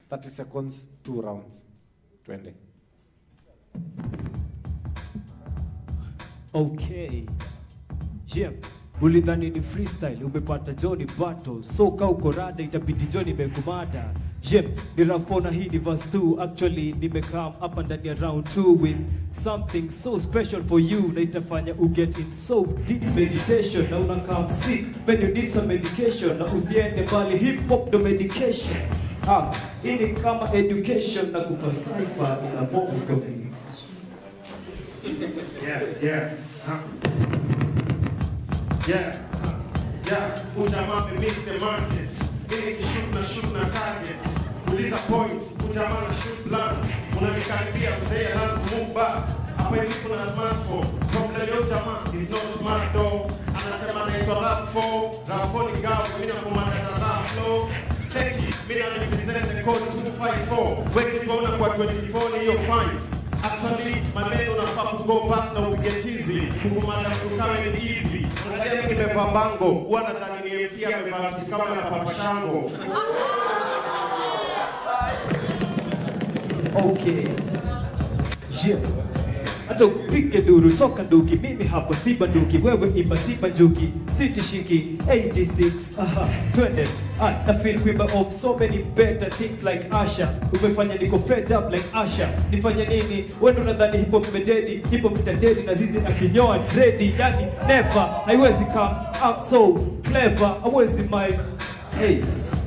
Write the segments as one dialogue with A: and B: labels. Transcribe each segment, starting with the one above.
A: 30 seconds, two rounds. Twende.
B: Okay. Jem, ulidhani ni freestyle, umepata Johnny battle. So ka uko rada itabidi Johnny mekumada. Jem, ni rafona hii ni verse 2. Actually nimekam hapa ndani ya round 2 with something so special for you na itafanya u get in so deep meditation na unakam sick when you need some medication na usiende mbali hip hop the medication. Ah, hii ni kama education na kupa cipher in a form of communication.
C: Yeah, yeah. Huh. Yeah. huh. Yeah. Ujamaa mix the market. Ili kishoot na shoot na targets. Uliza point, ujamaa na shoot blunt. Unanikaribia mzee alafu move back. Hapa hivi kuna smartphone. Problem ya ujamaa is not smart though. Anasema anaitwa rap 4. Rap 4 ni gawa, mimi nakumana na rap flow. Cheki, mimi na represent the code 254. Wengi tuona kwa 24 ni hiyo 5. Actually, maneno unafaa kugo back na upige tizi. Kukumanda mtu kama ni easy. Angalia mimi nimevaa bango. Huwa nadhani ni MC amevaa kitu kama ya Papa Shango.
B: Okay. Je, hata upige duru toka nduki, mimi hapo si banduki, wewe imba si banjuki, sitishiki 86 aha, twende ah, I feel kuimba of so many better things like Asha, umefanya niko fed up like Asha, nifanye nini? Wewe ndo nadhani hip hop imededi, hip hop itadedi na zizi akinyoa dredi, yani never, haiwezi come up so clever, hawezi mic, hey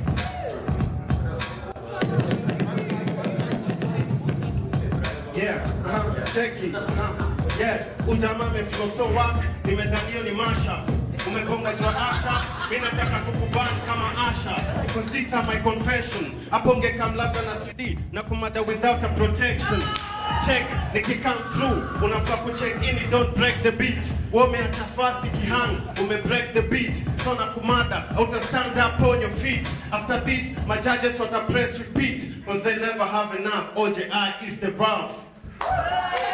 C: Yeah, uh, cheki. Uh, yeah, ujamaa ameflow so work. Nimedhania ni masha. Umekonga jua Asha, mimi nataka kukuban kama Asha because these are my confession. Hapo ungekam labda na CD na kumada without a protection. Check, nikikam through, unafaa kucheck in, don't break the beat. Wewe umeacha fasi kihang, ume break the beat. So na kumada, uta stand up on your feet. After this, my judges wata press repeat, because they never have enough. OJI is the rough.